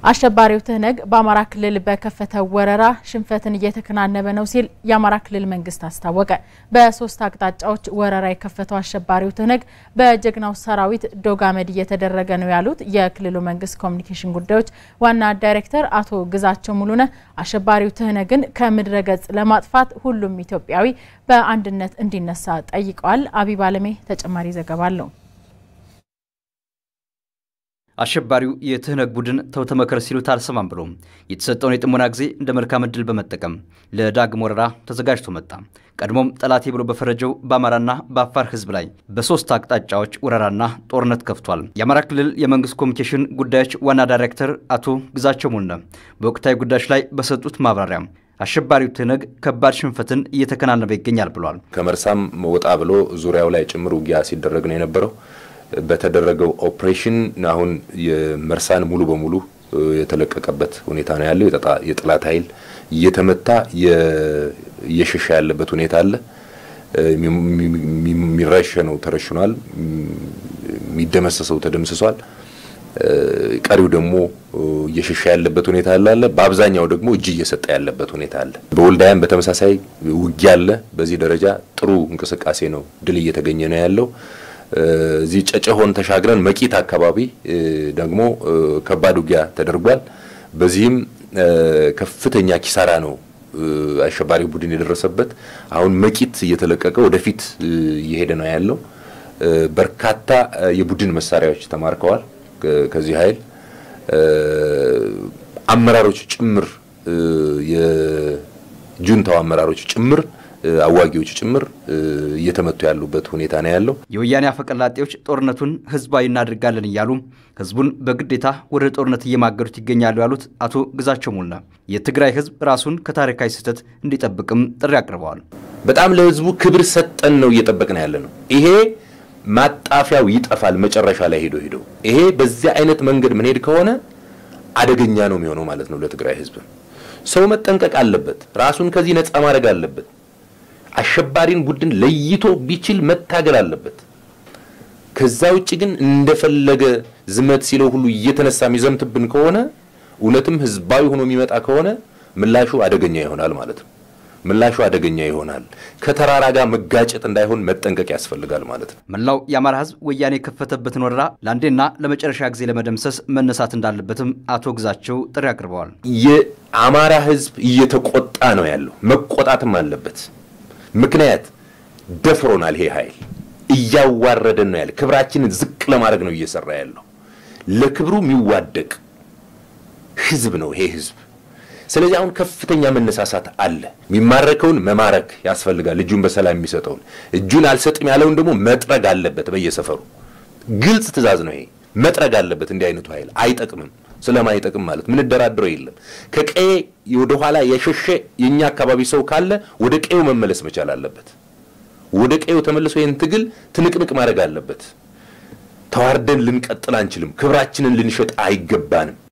አሸባሪው ትህነግ በአማራ ክልል በከፈተው ወረራ ሽንፈትን እየተከናነበ ነው ሲል የአማራ ክልል መንግስት አስታወቀ። በሶስት አቅጣጫዎች ወረራ የከፈተው አሸባሪው ትህነግ በጀግናው ሰራዊት ዶጋመድ እየተደረገ ነው ያሉት የክልሉ መንግስት ኮሚኒኬሽን ጉዳዮች ዋና ዳይሬክተር አቶ ግዛቸው ሙሉነህ አሸባሪው ትህነግን ከምድረ ገጽ ለማጥፋት ሁሉም ኢትዮጵያዊ በአንድነት እንዲነሳ ጠይቀዋል። አቢብ አለሜ ተጨማሪ ዘገባ አለው። አሸባሪው የትህነግ ቡድን ተው ተመከር ሲሉት አልሰማም ብሎ የተሰጠውን የጥሞና ጊዜ እንደ መልካም ዕድል በመጠቀም ለዳግም ወረራ ተዘጋጅቶ መጣ። ቀድሞም ጠላቴ ብሎ በፈረጀው በአማራና በአፋር ህዝብ ላይ በሶስት አቅጣጫዎች ወረራና ጦርነት ከፍቷል። የአማራ ክልል የመንግስት ኮሚኒኬሽን ጉዳዮች ዋና ዳይሬክተር አቶ ግዛቸው ሙሉነህ በወቅታዊ ጉዳዮች ላይ በሰጡት ማብራሪያ አሸባሪው ትህነግ ከባድ ሽንፈትን እየተከናነበ ይገኛል ብሏል። ከመርሳም ወጣ ብሎ ዙሪያው ላይ ጭምር ውጊያ ሲደረግ ነው የነበረው። በተደረገው ኦፕሬሽን አሁን የመርሳን ሙሉ በሙሉ የተለቀቀበት ሁኔታ ነው ያለው። የጠላት ኃይል እየተመታ እየሸሻ ያለበት ሁኔታ አለ። የሚረሸነው ተረሽኗል፣ የሚደመሰሰው ተደምስሷል። ቀሪው ደግሞ እየሸሻ ያለበት ሁኔታ አለ። በአብዛኛው ደግሞ እጅ እየሰጠ ያለበት ሁኔታ አለ። በወልዳያም በተመሳሳይ ውጊያ አለ። በዚህ ደረጃ ጥሩ እንቅስቃሴ ነው፣ ድል እየተገኘ ነው ያለው። እዚህ ጨጨሆን ተሻግረን መቂት አካባቢ ደግሞ ከባድ ውጊያ ተደርጓል። በዚህም ከፍተኛ ኪሳራ ነው አሸባሪ ቡድን የደረሰበት። አሁን መቂት እየተለቀቀ ወደፊት እየሄደ ነው ያለው። በርካታ የቡድን መሳሪያዎች ተማርከዋል። ከዚህ ኃይል አመራሮች ጭምር የጁንታው አመራሮች ጭምር አዋጊዎች ጭምር እየተመቱ ያሉበት ሁኔታ ነው ያለው። የወያኔ አፈቀላጤዎች ጦርነቱን ህዝባዊ እናድርጋለን እያሉ ህዝቡን በግዴታ ወደ ጦርነት እየማገዱት ይገኛሉ ያሉት አቶ ግዛቸው ሙሉነህ የትግራይ ህዝብ ራሱን ከታሪካዊ ስህተት እንዲጠብቅም ጥሪ አቅርበዋል። በጣም ለህዝቡ ክብር ሰጠን ነው እየጠበቅን ያለ ነው። ይሄ ማጣፊያው ይጠፋል መጨረሻ ላይ ሄዶ ሄዶ ይሄ በዚያ አይነት መንገድ ምንሄድ ከሆነ አደገኛ ነው የሚሆነው ማለት ነው። ለትግራይ ህዝብ ሰው መጠንቀቅ አለበት። ራሱን ከዚህ ነፃ ማድረግ አለበት። አሸባሪን ቡድን ለይቶ ቢችል መታገል አለበት። ከዛ ውጭ ግን እንደፈለገ ዝመት ሲለው ሁሉ እየተነሳ የሚዘምትብን ከሆነ እውነትም ህዝባዊ ሆኖ የሚመጣ ከሆነ ምላሹ አደገኛ ይሆናል ማለት ነው። ምላሹ አደገኛ ይሆናል። ከተራራ ጋር መጋጨት እንዳይሆን መጠንቀቅ ያስፈልጋል ማለት ነው። መላው የአማራ ህዝብ ወያኔ የከፈተበትን ወረራ ለአንዴና ለመጨረሻ ጊዜ ለመደምሰስ መነሳት እንዳለበትም አቶ ግዛቸው ጥሪ አቅርበዋል። የአማራ ህዝብ እየተቆጣ ነው ያለው፣ መቆጣትም አለበት። ምክንያት ደፍሮናል። ይሄ ኃይል እያዋረደን ነው ያለ። ክብራችንን ዝቅ ለማድረግ ነው እየሰራ ያለው። ለክብሩ የሚዋደቅ ህዝብ ነው ይሄ ህዝብ። ስለዚህ አሁን ከፍተኛ መነሳሳት አለ። የሚማረከውን መማረክ ያስፈልጋል። እጁን በሰላም የሚሰጠውን እጁን አልሰጥም ያለውን ደግሞ መጥረግ አለበት። በየሰፈሩ ግልጽ ትዕዛዝ ነው ይሄ። መጥረግ አለበት። እንዲህ አይነቱ ኃይል አይጠቅምም። ስለማይጠቅም ማለት ምንደራድረው የለም። ከቀዬ ወደ ኋላ የሸሸ የኛ አካባቢ ሰው ካለ ወደ ቀዬው መመለስ መቻል አለበት። ወደ ቀዬው ተመልሶ ይህን ትግል ትንቅንቅ ማድረግ አለበት። ተዋርደን ልንቀጥል አንችልም። ክብራችንን ልንሸጥ አይገባንም።